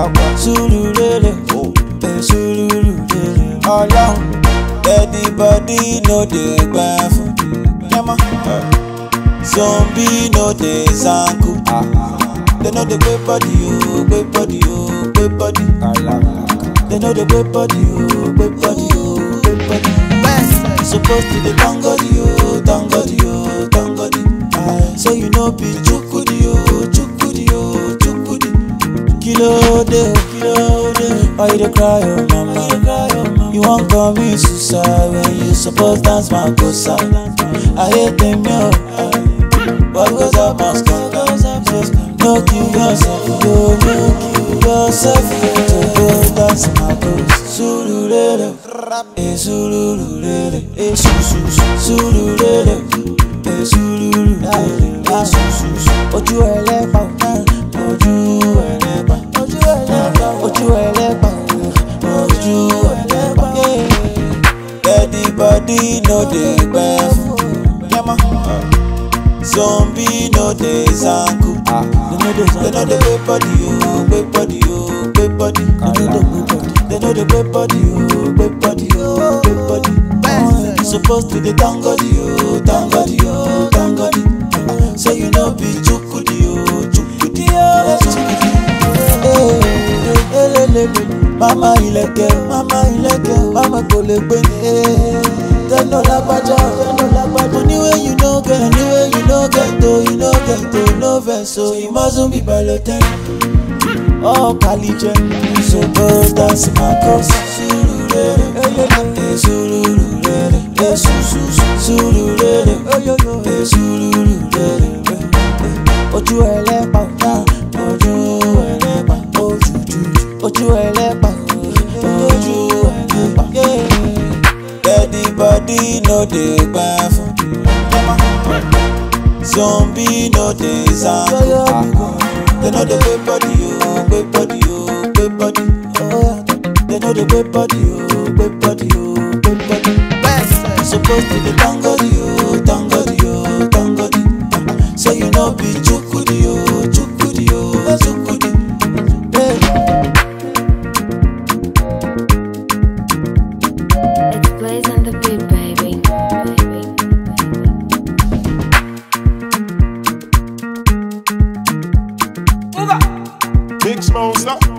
Sululele, eh, sululele. Ọlọ́run, everybody no dey gbà fún. Yẹ́mọ́. Zombie no dey zanku. They no dey gbé body o, gbé body o, gbé body. They no dey gbé body o, gbé body o, gbé body. Suppose to dey thank God o, thank God o, thank God. So you no be chukudi o, chukudi o, chukudi. Kilo dey o, kilo dey. Why you dey cry o, mama? You wan commit suicide when you suppose dance makosa. I hate them yo. What goes up must come down. No kill yourself, yo, no kill yourself. To go dance makosa. Sululele, eh sululele, eh su su su. Sululele, eh sululele, eh su su su. Ojú ẹlẹ́pà, ojú ẹlẹ́pà, ojú ẹlẹ́pà, ojú ẹlẹ́pà, ojú ẹlẹ́pà. Everybody no dey gbẹ fún. Yẹ́mọ́. Zombie no dey zanku. They no dey gbé body o, gbé body o, gbé body. They no dey gbé body o, gbé body o, gbé body. You suppose to dey thank God o, thank God o, thank God. So you no be chukudi o, chukudi o, chukudi. Eh, elelele. Mama ilẹ̀kẹ̀, mama ilẹ̀kẹ̀, mama kò lè gbé ní. Tẹ́lọ̀ lágbájá, tẹ́lọ̀ lágbájá. Money wey you no get, money wey you no get o, you no get o, no vex o, you mustn't be balotẹ́lì. Oh, Kalijẹ, so go dance my cause. Sululele, eh, sululele, eh, su su su. Sululele, eh, sululele, eh. Ojú ẹlẹ́pà, ojú ẹlẹ́pà, ojú jújù. Ojú ẹlẹ́pà, ojú ẹlẹ́pà. Everybody no dey gbà fún. Zombie no dey zanku. They no dey gbé body o, gbé body o, gbé body. They no dey gbé body o, gbé body o, gbé body. You suppose to dey thank God o, thank God o, thank God. So you no be chukudi o, chukudi o, chukudi. Hey. It's Blaze and the Beat, baby. Big Smosa.